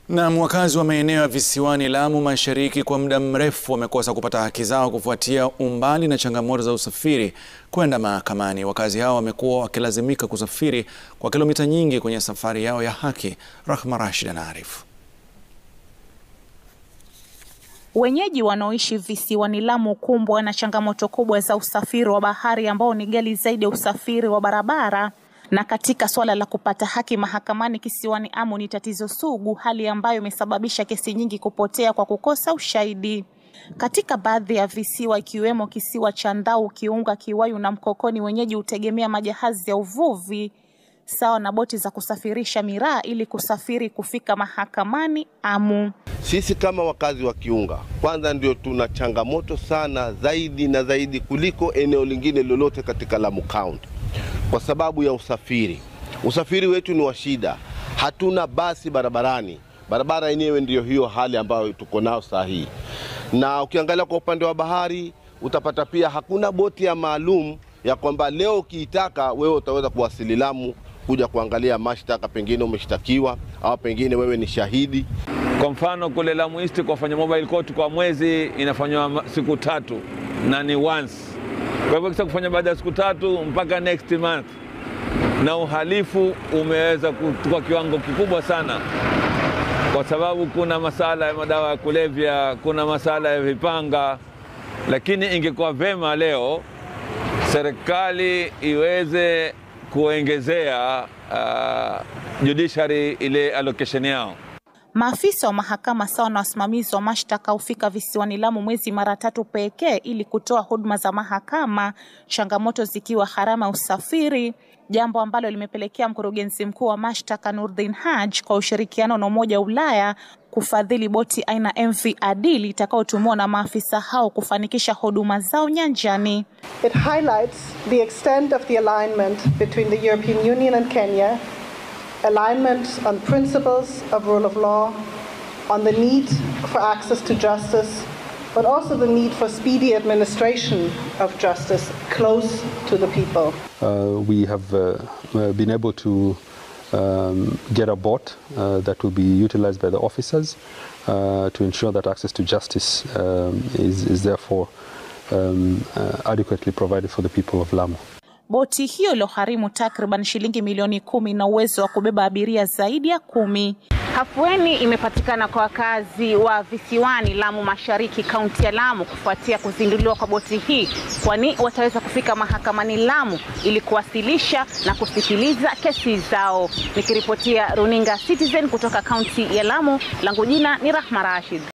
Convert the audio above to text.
Na wakazi wa maeneo ya visiwani Lamu Mashariki kwa muda mrefu wamekosa kupata haki zao kufuatia umbali na changamoto za usafiri kwenda mahakamani. Wakazi hao wamekuwa wakilazimika kusafiri kwa kilomita nyingi kwenye safari yao ya haki. Rahma Rashid anaarifu. Wenyeji wanaoishi visiwani Lamu kumbwa na changamoto kubwa za usafiri wa bahari ambao ni ghali zaidi ya usafiri wa barabara na katika suala la kupata haki mahakamani kisiwani Amu ni tatizo sugu, hali ambayo imesababisha kesi nyingi kupotea kwa kukosa ushahidi. Katika baadhi ya visiwa ikiwemo kisiwa cha Ndau, Kiunga, Kiwayu na Mkokoni, wenyeji hutegemea majahazi ya uvuvi sawa na boti za kusafirisha miraa ili kusafiri kufika mahakamani Amu. Sisi kama wakazi wa Kiunga kwanza ndio tuna changamoto sana zaidi na zaidi kuliko eneo lingine lolote katika Lamu County kwa sababu ya usafiri. Usafiri wetu ni wa shida, hatuna basi barabarani. Barabara yenyewe ndiyo hiyo hali ambayo tuko nao saa hii, na ukiangalia kwa upande wa bahari utapata pia hakuna boti ya maalum ya kwamba leo ukiitaka wewe utaweza kuwasili Lamu kuja kuangalia mashtaka, pengine umeshtakiwa au pengine wewe ni shahidi. Kwa mfano kule Lamu East kwa fanya mobile court kwa mwezi inafanywa siku tatu na ni once. Kwa hivyo kisa kufanya baada ya siku tatu mpaka next month, na uhalifu umeweza kuchukua kiwango kikubwa sana, kwa sababu kuna masala ya madawa ya kulevya, kuna masala ya vipanga. Lakini ingekuwa vema leo serikali iweze kuongezea uh, judiciary ile allocation yao. Maafisa wa mahakama sawa na wasimamizi wa mashtaka hufika visiwani Lamu mwezi mara tatu pekee ili kutoa huduma za mahakama, changamoto zikiwa gharama ya usafiri, jambo ambalo limepelekea mkurugenzi mkuu wa mashtaka Nurdin Haj kwa ushirikiano na Umoja wa Ulaya kufadhili boti aina MV Adili itakayotumiwa na maafisa hao kufanikisha huduma zao nyanjani. It highlights the extent of the alignment between the European Union and Kenya alignment on principles of rule of law, on the need for access to justice, but also the need for speedy administration of justice close to the people. Uh, we have uh, been able to um, get a bot uh, that will be utilized by the officers to ensure that access to justice um, is, is therefore um, adequately provided for the people of Lamu. Boti hiyo iliyogharimu takriban shilingi milioni kumi na uwezo wa kubeba abiria zaidi ya kumi. Hafueni imepatikana kwa wakazi wa visiwani Lamu Mashariki, kaunti ya Lamu, kufuatia kuzinduliwa kwa boti hii, kwani wataweza kufika mahakamani Lamu ili kuwasilisha na kusikiliza kesi zao. Nikiripotia runinga Citizen kutoka kaunti ya Lamu, langu jina ni Rahma Rashid.